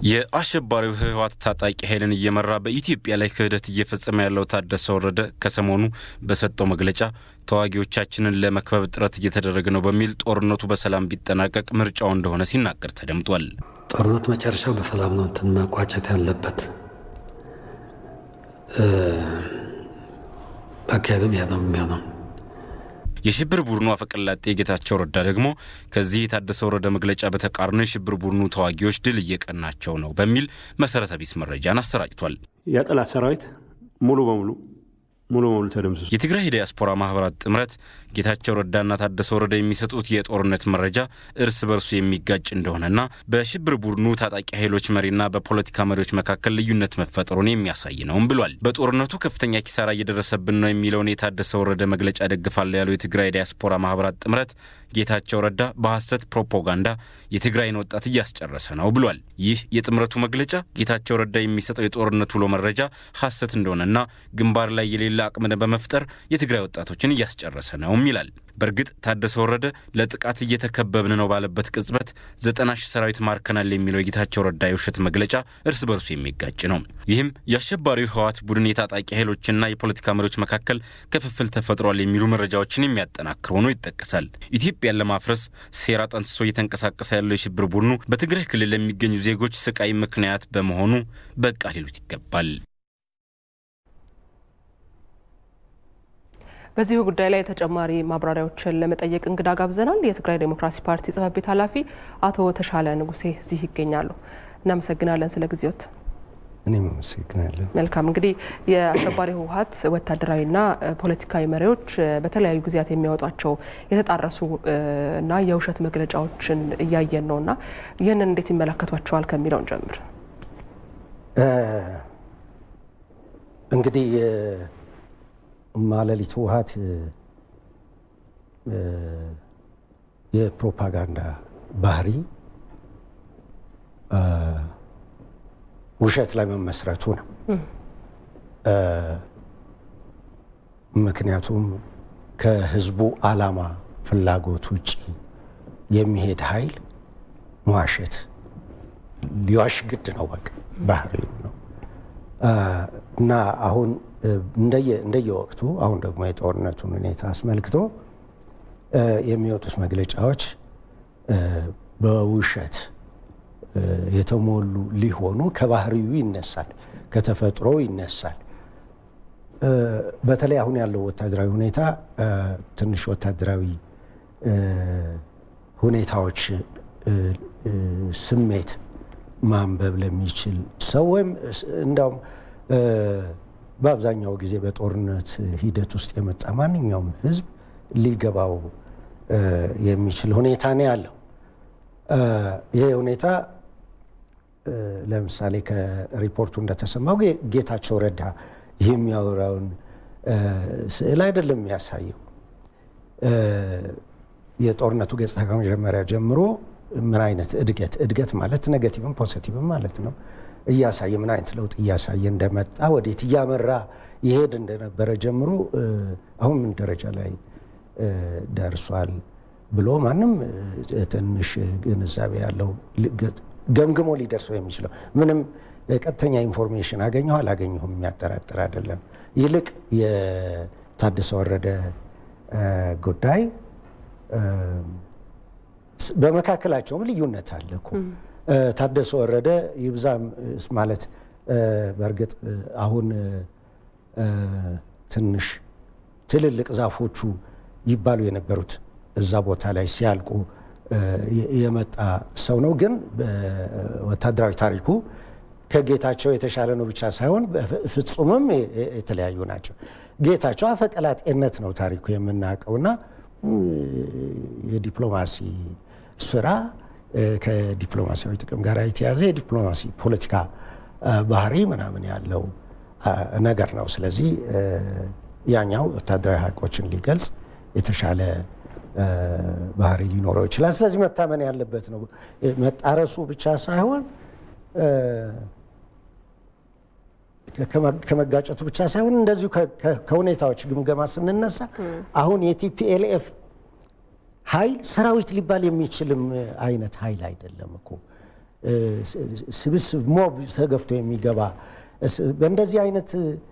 የአሸባሪው ህወሓት ታጣቂ ኃይልን እየመራ በኢትዮጵያ ላይ ክህደት እየፈጸመ ያለው ታደሰ ወረደ ከሰሞኑ በሰጠው መግለጫ ተዋጊዎቻችንን ለመክበብ ጥረት እየተደረገ ነው በሚል ጦርነቱ በሰላም ቢጠናቀቅ ምርጫው እንደሆነ ሲናገር ተደምጧል። ጦርነት መጨረሻው በሰላም ነው እንትን መቋጨት ያለበት አካሄድም ያ ነው የሚሆነው። የሽብር ቡድኑ አፈቀላጤ ጌታቸው ረዳ ደግሞ ከዚህ የታደሰ ወረደ መግለጫ በተቃርኖ የሽብር ቡድኑ ተዋጊዎች ድል እየቀናቸው ነው በሚል መሰረተ ቢስ መረጃን አሰራጭቷል። የጠላት ሰራዊት ሙሉ በሙሉ ሙሉ በሙሉ ተደምስሷል። የትግራይ ዲያስፖራ ማህበራት ጥምረት ጌታቸው ረዳና ታደሰ ወረደ የሚሰጡት የጦርነት መረጃ እርስ በርሱ የሚጋጭ እንደሆነና በሽብር ቡድኑ ታጣቂ ኃይሎች መሪና በፖለቲካ መሪዎች መካከል ልዩነት መፈጠሩን የሚያሳይ ነውም ብሏል። በጦርነቱ ከፍተኛ ኪሳራ እየደረሰብን ነው የሚለውን የታደሰ ወረደ መግለጫ ደግፋለሁ ያለው የትግራይ ዲያስፖራ ማህበራት ጥምረት ጌታቸው ረዳ በሐሰት ፕሮፓጋንዳ የትግራይን ወጣት እያስጨረሰ ነው ብሏል። ይህ የጥምረቱ መግለጫ ጌታቸው ረዳ የሚሰጠው የጦርነት ውሎ መረጃ ሐሰት እንደሆነና ግንባር ላይ የሌለ አቅምን በመፍጠር የትግራይ ወጣቶችን እያስጨረሰ ነውም ይላል። በእርግጥ ታደሰ ወረደ ለጥቃት እየተከበብን ነው ባለበት ቅጽበት ዘጠና ሺህ ሰራዊት ማርከናል የሚለው የጌታቸው ረዳ የውሸት መግለጫ እርስ በርሱ የሚጋጭ ነው። ይህም የአሸባሪው ህወሓት ቡድን የታጣቂ ኃይሎችና የፖለቲካ መሪዎች መካከል ክፍፍል ተፈጥሯል የሚሉ መረጃዎችን የሚያጠናክር ሆኖ ይጠቀሳል። ኢትዮጵያን ለማፍረስ ሴራ ጠንስሶ እየተንቀሳቀሰ ያለው የሽብር ቡድኑ በትግራይ ክልል ለሚገኙ ዜጎች ስቃይ ምክንያት በመሆኑ በቃ ሊሉት ይገባል። በዚሁ ጉዳይ ላይ ተጨማሪ ማብራሪያዎችን ለመጠየቅ እንግዳ ጋብዘናል። የትግራይ ዴሞክራሲ ፓርቲ ጽሕፈት ቤት ኃላፊ አቶ ተሻለ ንጉሴ እዚህ ይገኛሉ። እናመሰግናለን ስለ ጊዜዎት። እኔም አመሰግናለሁ። መልካም እንግዲህ የአሸባሪ ህወሓት ወታደራዊና ፖለቲካዊ መሪዎች በተለያዩ ጊዜያት የሚያወጧቸው የተጣረሱ እና የውሸት መግለጫዎችን እያየን ነው እና ይህንን እንዴት ይመለከቷቸዋል ከሚለውን ጀምር። እንግዲህ ማለሊት ህወሓት የፕሮፓጋንዳ ባህሪ ውሸት ላይ መመስረቱ ነው። ምክንያቱም ከህዝቡ ዓላማ ፍላጎት ውጭ የሚሄድ ኃይል መዋሸት ሊዋሽ ግድ ነው። በቃ ባህሪው ነው እና አሁን እንደየወቅቱ አሁን ደግሞ የጦርነቱን ሁኔታ አስመልክቶ የሚወጡት መግለጫዎች በውሸት የተሞሉ ሊሆኑ ከባህሪው ይነሳል፣ ከተፈጥሮ ይነሳል። በተለይ አሁን ያለው ወታደራዊ ሁኔታ ትንሽ ወታደራዊ ሁኔታዎች ስሜት ማንበብ ለሚችል ሰው ወይም እንዳውም በአብዛኛው ጊዜ በጦርነት ሂደት ውስጥ የመጣ ማንኛውም ህዝብ ሊገባው የሚችል ሁኔታ ነው ያለው። ይህ ሁኔታ ለምሳሌ ከሪፖርቱ እንደተሰማው ጌታቸው ረዳ የሚያወራውን ስዕል አይደለም የሚያሳየው። የጦርነቱ ገጽታ ከመጀመሪያ ጀምሮ ምን አይነት እድገት እድገት ማለት ኔጋቲቭም ፖዚቲቭም ማለት ነው እያሳየ ምን አይነት ለውጥ እያሳየ እንደመጣ ወዴት እያመራ ይሄድ እንደነበረ ጀምሮ አሁን ምን ደረጃ ላይ ደርሷል ብሎ ማንም ትንሽ ግንዛቤ ያለው ገምግሞ ሊደርሰው የሚችለው ምንም ቀጥተኛ ኢንፎርሜሽን አገኘሁ አላገኘሁም የሚያጠራጥር አይደለም። ይልቅ የታደሰ ወረደ ጉዳይ በመካከላቸውም ልዩነት አለ እኮ። ታደሰ ወረደ ይብዛም ማለት በእርግጥ አሁን ትንሽ ትልልቅ ዛፎቹ ይባሉ የነበሩት እዛ ቦታ ላይ ሲያልቁ የመጣ ሰው ነው። ግን ወታደራዊ ታሪኩ ከጌታቸው የተሻለ ነው ብቻ ሳይሆን ፍጹምም የተለያዩ ናቸው። ጌታቸው አፈቀላጤነት ነው ታሪኩ የምናውቀውና የዲፕሎማሲ ስራ ከዲፕሎማሲያዊ ጥቅም ጋር የተያዘ የዲፕሎማሲ ፖለቲካ ባህሪ ምናምን ያለው ነገር ነው። ስለዚህ ያኛው ወታደራዊ ሀቆችን ሊገልጽ የተሻለ ባህሪ ሊኖረው ይችላል። ስለዚህ መታመን ያለበት ነው። መጣረሱ ብቻ ሳይሆን ከመጋጨቱ ብቻ ሳይሆን እንደዚሁ ከሁኔታዎች ግምገማ ስንነሳ አሁን የቲፒኤልኤፍ ኃይል ሰራዊት ሊባል የሚችልም አይነት ኃይል አይደለም እኮ ስብስብ ሞብ ተገፍቶ የሚገባ በእንደዚህ አይነት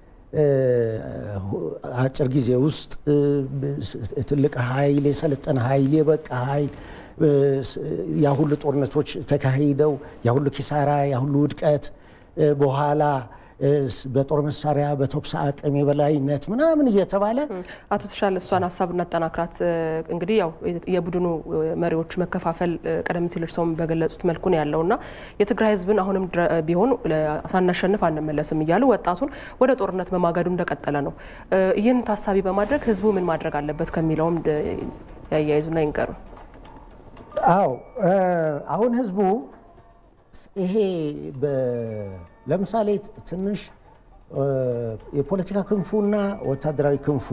አጭር ጊዜ ውስጥ ትልቅ ኃይል የሰለጠነ ኃይል የበቃ ኃይል ያ ሁሉ ጦርነቶች ተካሂደው ያ ሁሉ ኪሳራ ያ ሁሉ ውድቀት በኋላ በጦር መሳሪያ በተኩስ አቅም የበላይነት ምናምን እየተባለ አቶ ተሻለ እሷን ሀሳብ እናጠናክራት። እንግዲህ ያው የቡድኑ መሪዎች መከፋፈል ቀደም ሲል እርስዎም በገለጹት መልኩ ነው ያለው እና የትግራይ ሕዝብን አሁንም ቢሆን ሳናሸንፍ አንመለስም እያሉ ወጣቱን ወደ ጦርነት በማገዱ እንደቀጠለ ነው። ይህን ታሳቢ በማድረግ ሕዝቡ ምን ማድረግ አለበት ከሚለውም ያያይዙና ይንገሩ። አዎ አሁን ሕዝቡ ይሄ ለምሳሌ ትንሽ የፖለቲካ ክንፉና ወታደራዊ ክንፉ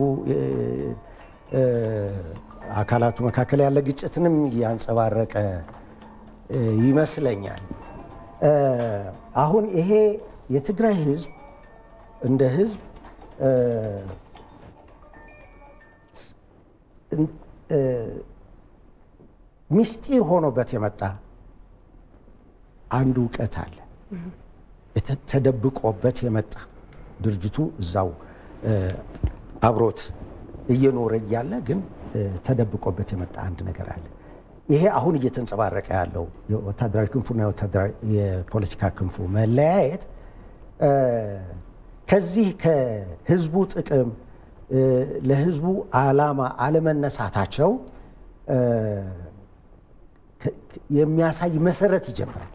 አካላቱ መካከል ያለ ግጭትንም እያንጸባረቀ ይመስለኛል። አሁን ይሄ የትግራይ ህዝብ እንደ ህዝብ ሚስጢር ሆኖበት የመጣ አንድ እውቀት አለ ተደብቆበት የመጣ ድርጅቱ እዛው አብሮት እየኖረ እያለ ግን ተደብቆበት የመጣ አንድ ነገር አለ። ይሄ አሁን እየተንጸባረቀ ያለው የወታደራዊ ክንፉና የፖለቲካ ክንፉ መለያየት ከዚህ ከህዝቡ ጥቅም ለህዝቡ ዓላማ አለመነሳታቸው የሚያሳይ መሰረት ይጀምራል።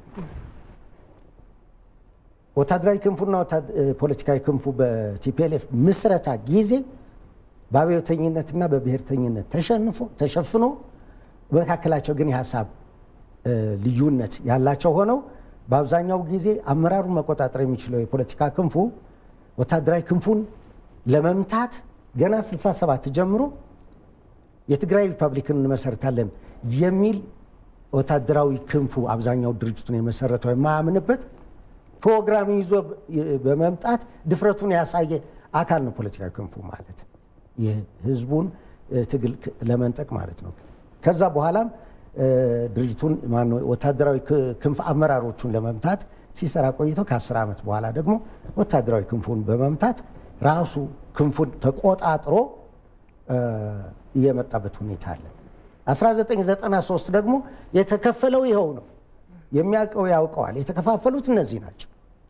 ወታደራዊ ክንፉና ፖለቲካዊ ክንፉ በቲፒኤልኤፍ ምስረታ ጊዜ በአብዮተኝነትና በብሔርተኝነት ተሸፍኖ በመካከላቸው ግን የሀሳብ ልዩነት ያላቸው ሆነው በአብዛኛው ጊዜ አመራሩን መቆጣጠር የሚችለው የፖለቲካ ክንፉ ወታደራዊ ክንፉን ለመምታት ገና 67 ጀምሮ የትግራይ ሪፐብሊክን እንመሰርታለን የሚል ወታደራዊ ክንፉ አብዛኛው ድርጅቱን የመሰረተው የማያምንበት ፕሮግራም ይዞ በመምጣት ድፍረቱን ያሳየ አካል ነው ፖለቲካዊ ክንፉ ማለት የህዝቡን ትግል ለመንጠቅ ማለት ነው። ከዛ በኋላም ድርጅቱን ማነው ወታደራዊ ክንፍ አመራሮቹን ለመምታት ሲሰራ ቆይቶ ከ10 ዓመት በኋላ ደግሞ ወታደራዊ ክንፉን በመምታት ራሱ ክንፉን ተቆጣጥሮ እየመጣበት ሁኔታ አለ። 1993 ደግሞ የተከፈለው ይኸው ነው። የሚያውቀው ያውቀዋል። የተከፋፈሉት እነዚህ ናቸው።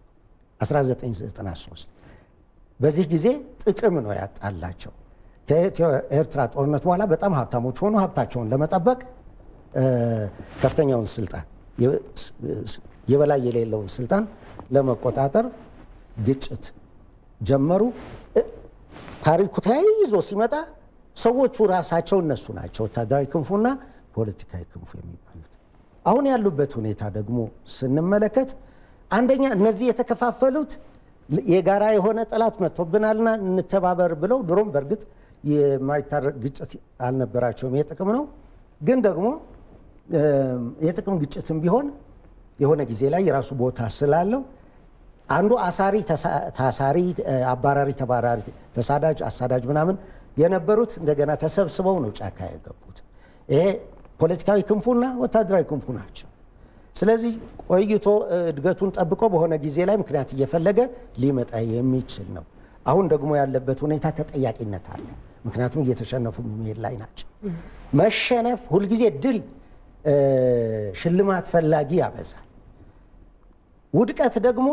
1993 በዚህ ጊዜ ጥቅም ነው ያጣላቸው። ከኢትዮ ኤርትራ ጦርነት በኋላ በጣም ሀብታሞች ሆኑ። ሀብታቸውን ለመጠበቅ ከፍተኛውን ስልጣን የበላይ የሌለውን ስልጣን ለመቆጣጠር ግጭት ጀመሩ። ታሪኩ ተያይዞ ሲመጣ ሰዎቹ ራሳቸው እነሱ ናቸው፣ ወታደራዊ ክንፉና ፖለቲካዊ ክንፉ የሚባሉት። አሁን ያሉበት ሁኔታ ደግሞ ስንመለከት አንደኛ እነዚህ የተከፋፈሉት የጋራ የሆነ ጠላት መጥቶብናልና እንተባበር ብለው ድሮም በእርግጥ የማይታረቅ ግጭት አልነበራቸውም። የጥቅም ነው ግን ደግሞ የጥቅም ግጭትም ቢሆን የሆነ ጊዜ ላይ የራሱ ቦታ ስላለው አንዱ አሳሪ ታሳሪ፣ አባራሪ ተባራሪ፣ ተሳዳጅ አሳዳጅ ምናምን የነበሩት እንደገና ተሰብስበው ነው ጫካ የገቡት። ይሄ ፖለቲካዊ ክንፉና ወታደራዊ ክንፉ ናቸው። ስለዚህ ቆይቶ እድገቱን ጠብቆ በሆነ ጊዜ ላይ ምክንያት እየፈለገ ሊመጣ የሚችል ነው። አሁን ደግሞ ያለበት ሁኔታ ተጠያቂነት አለ። ምክንያቱም እየተሸነፉ መሄድ ላይ ናቸው። መሸነፍ ሁልጊዜ ድል ሽልማት ፈላጊ ያበዛል። ውድቀት ደግሞ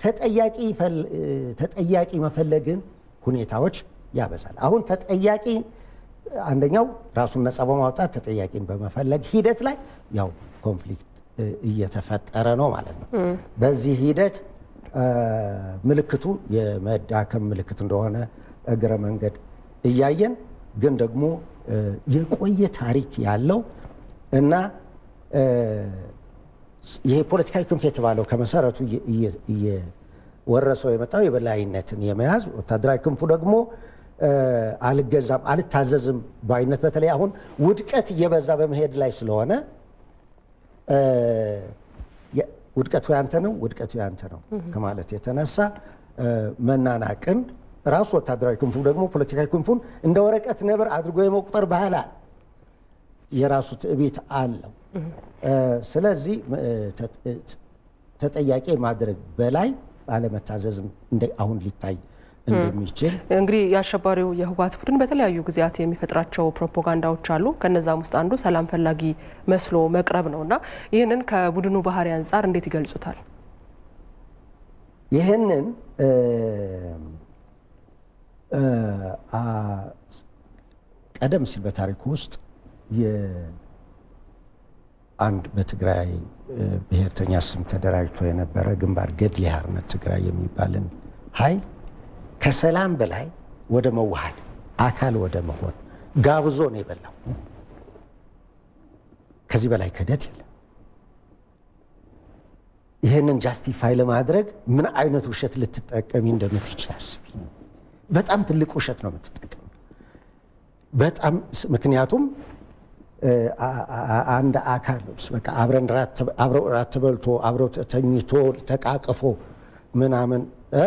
ተጠያቂ መፈለግን ሁኔታዎች ያበዛል። አሁን ተጠያቂ አንደኛው ራሱን ነፃ በማውጣት ተጠያቂን በመፈለግ ሂደት ላይ ያው ኮንፍሊክት እየተፈጠረ ነው ማለት ነው። በዚህ ሂደት ምልክቱ የመዳከም ምልክት እንደሆነ እግረ መንገድ እያየን ግን ደግሞ የቆየ ታሪክ ያለው እና ይሄ ፖለቲካዊ ክንፍ የተባለው ከመሰረቱ እየወረሰው የመጣው የበላይነትን የመያዝ ወታደራዊ ክንፉ ደግሞ አልገዛም አልታዘዝም ባይነት በተለይ አሁን ውድቀት እየበዛ በመሄድ ላይ ስለሆነ ውድቀቱ ያንተ ነው፣ ውድቀቱ ያንተ ነው ከማለት የተነሳ መናናቅን ራሱ ወታደራዊ ክንፉ ደግሞ ፖለቲካዊ ክንፉን እንደ ወረቀት ነብር አድርጎ የመቁጠር ባህል አለ። የራሱ ትዕቢት አለው። ስለዚህ ተጠያቂ ማድረግ በላይ አለመታዘዝ አሁን ሊታይ እንደሚችል እንግዲህ የአሸባሪው የህወሓት ቡድን በተለያዩ ጊዜያት የሚፈጥራቸው ፕሮፓጋንዳዎች አሉ። ከነዛም ውስጥ አንዱ ሰላም ፈላጊ መስሎ መቅረብ ነው እና ይህንን ከቡድኑ ባህሪ አንጻር እንዴት ይገልጹታል? ይህንን ቀደም ሲል በታሪኩ ውስጥ አንድ በትግራይ ብሔርተኛ ስም ተደራጅቶ የነበረ ግንባር ገድሊ ሓርነት ትግራይ የሚባልን ኃይል ከሰላም በላይ ወደ መዋሃድ አካል ወደ መሆን ጋብዞ ነው የበላው። ከዚህ በላይ ክህደት የለም። ይህንን ጃስቲፋይ ለማድረግ ምን አይነት ውሸት ልትጠቀሚ እንደምትችል አስቢ። በጣም ትልቅ ውሸት ነው የምትጠቀሚ። በጣም ምክንያቱም አንድ አካል በቃ አብረን አብረው ራት ተበልቶ አብረው ተኝቶ ተቃቅፎ ምናምን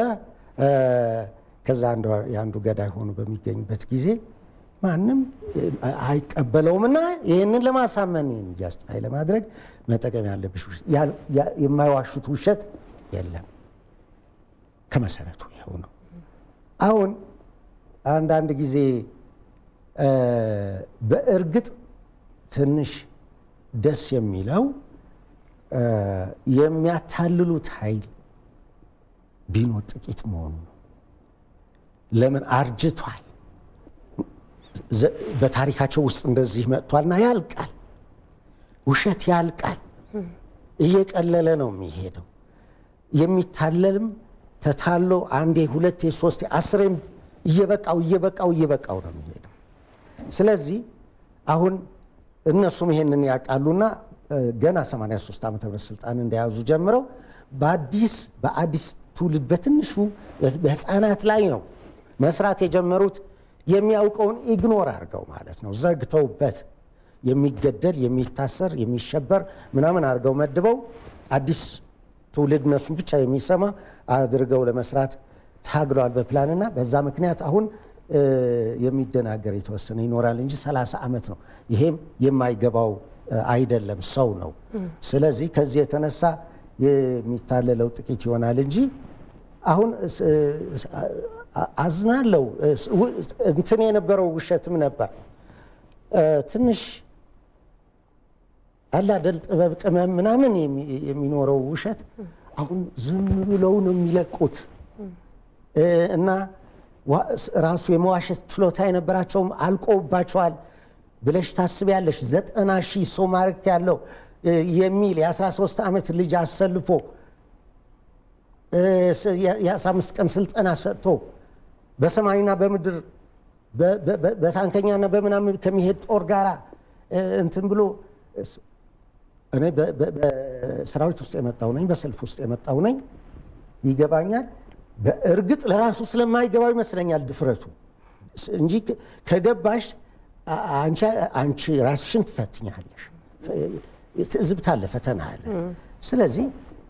ከዛ የአንዱ ገዳይ ሆኖ በሚገኝበት ጊዜ ማንም አይቀበለውም እና ይህንን ለማሳመን ይህን ጃስቲፋይ ለማድረግ መጠቀም ያለብሽ የማይዋሹት ውሸት የለም። ከመሰረቱ ይኸው ነው። አሁን አንዳንድ ጊዜ በእርግጥ ትንሽ ደስ የሚለው የሚያታልሉት ኃይል ቢኖር ጥቂት መሆኑ ነው። ለምን አርጅቷል። በታሪካቸው ውስጥ እንደዚህ መጥቷልና ያልቃል። ውሸት ያልቃል። እየቀለለ ነው የሚሄደው። የሚታለልም ተታሎ አንዴ፣ ሁለቴ፣ ሶስቴ፣ አስሬም እየበቃው እየበቃው እየበቃው ነው የሚሄደው። ስለዚህ አሁን እነሱም ይሄንን ያውቃሉና ገና 83 ዓመተ ምህረት ስልጣን እንደያዙ ጀምረው በአዲስ በአዲስ ትውልድ በትንሹ በህፃናት ላይ ነው መስራት የጀመሩት። የሚያውቀውን ኢግኖር አድርገው ማለት ነው ዘግተውበት የሚገደል የሚታሰር የሚሸበር ምናምን አድርገው መድበው አዲስ ትውልድ እነሱን ብቻ የሚሰማ አድርገው ለመስራት ታግለዋል በፕላንና በዛ ምክንያት አሁን የሚደናገር የተወሰነ ይኖራል እንጂ 30 ዓመት ነው። ይሄም የማይገባው አይደለም፣ ሰው ነው። ስለዚህ ከዚህ የተነሳ የሚታለለው ጥቂት ይሆናል እንጂ አሁን አዝናለው እንትን የነበረው ውሸትም ነበር ትንሽ አላደል ጥበብ ቅመም ምናምን የሚኖረው ውሸት አሁን ዝም ብለው ነው የሚለቁት እና ራሱ የመዋሸት ችሎታ የነበራቸውም አልቆባቸዋል ብለሽ ታስቢያለሽ። ዘጠና ሺህ ሰው ማረክ ያለው የሚል የ13 ዓመት ልጅ አሰልፎ የ15 ቀን ስልጠና ሰጥቶ በሰማይና በምድር በታንከኛና በምናምን ከሚሄድ ጦር ጋራ እንትን ብሎ እኔ በሰራዊት ውስጥ የመጣው ነኝ፣ በሰልፍ ውስጥ የመጣው ነኝ፣ ይገባኛል። በእርግጥ ለራሱ ስለማይገባው ይመስለኛል ድፍረቱ እንጂ ከገባሽ አንቺ ራስሽን ትፈትኛለሽ። ትዝብት አለ፣ ፈተና አለ። ስለዚህ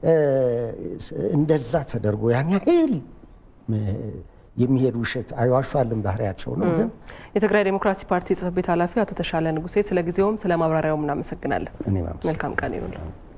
እንደዛ ተደርጎ ያን ያህል የሚሄድ ውሸት አይዋሿልን ባህሪያቸው ነው። ግን የትግራይ ዴሞክራሲ ፓርቲ ጽሕፈት ቤት ኃላፊ አቶ ተሻለ ንጉሴ ስለ ጊዜውም ስለ ማብራሪያውም እናመሰግናለን። እኔ መልካም ቀን ይሁንልዎ።